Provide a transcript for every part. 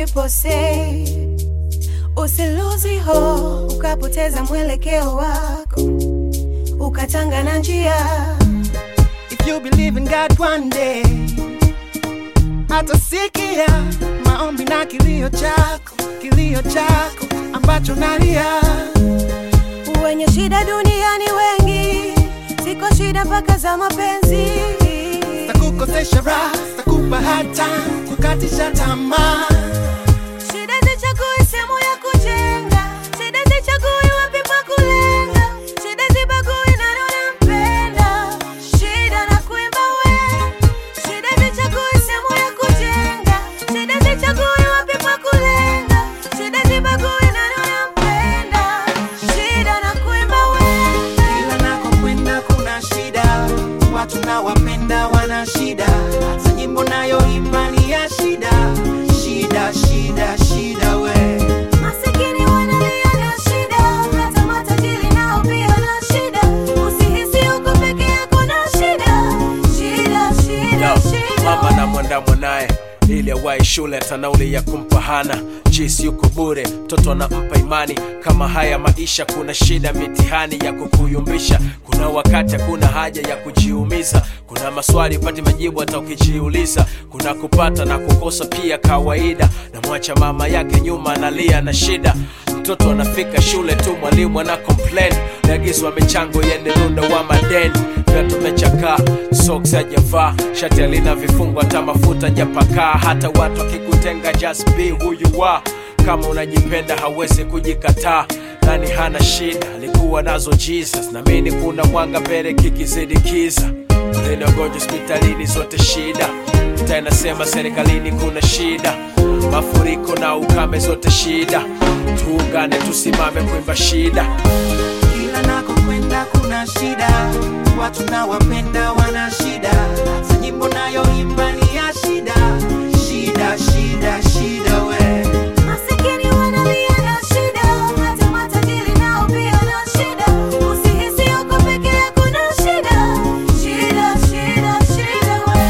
usiposei, usiluzi ho, ukapoteza mwelekeo wako, ukatanga na njia. If you believe in God one day, atasikia maombi na kilio chako, kilio chako ambacho nalia. Wenye shida duniani wengi, ziko shida mpaka za mapenzi. Takukosesha raha, takupa hard time, kukatisha tamaa. Shida zichagui sehemu ya kujenga, shida zichagui wapi pa kulenga, shida zibagui nani unampenda, shida na kuimba we. Shida zichagui sehemu ya kujenga, shida zichagui wapi pa kulenga, shida zibagui nani unampenda, shida na kuimba we. Kila nakokwenda kuna shida, watu nawapenda wana shida, hata nyimbo nayoimba ni ya shida, shida, shida, shida we. Masikini wanalia na shida, hata matajiri nao pia na shida. Usihisi uko peke yako na shida, shida, shida, Yo, shida. mama na mwanda mwanaye ili awahi shule hata nauli ya kumpa hana jisi yuko bure mtoto anampa imani kama haya maisha kuna shida mitihani ya kukuyumbisha kuna wakati hakuna haja ya kujiumiza kuna maswali upati majibu hata ukijiuliza kuna kupata na kukosa pia kawaida na mwacha mama yake nyuma analia na shida mtoto anafika shule tu mwalimu ana complain naagizwa michango yende runda wa madeni viatu mechakaa socks hajavaa shati alina vifungo hata mafuta japakaa hata watu wakikutenga just be who you are kama unajipenda hawezi kujikataa nani hana shida alikuwa nazo jesus namini kuna mwanga mbele kikizidi kiza linagonjwa hospitalini zote shida ta inasema serikalini kuna shida mafuriko na ukame zote shida tuungane tusimame kuimba shida Kila nakokwenda kuna shida, watu nawapenda wana shida, hata nyimbo nayoimba ni ya shida, shida, shida, shida we. Masikini wanalia na shida, hata matajiri nao pia na shida. Usihisi uko peke yako na shida, shida, shida, shida we.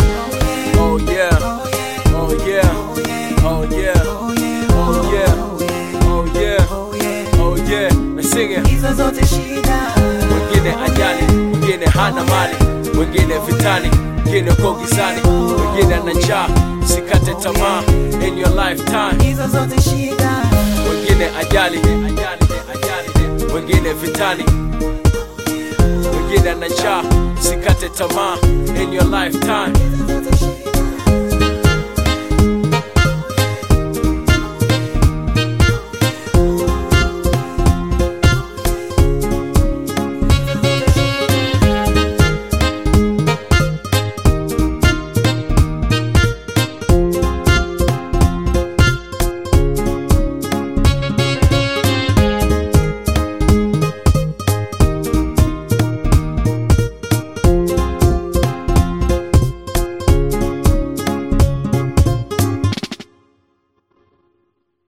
oh yeah oh yeah oh yeah oh yeah oh yeah oh yeah mesing it Hizo zote shida, wengine ajali wengine hana mali wengine vitani wengine uko gizani wengine ana njaa sikate tamaa in your lifetime hizo zote shida, wengine ajali ajali ajali wengine vitani wengine ana njaa sikate tamaa in your lifetime hizo zote shida.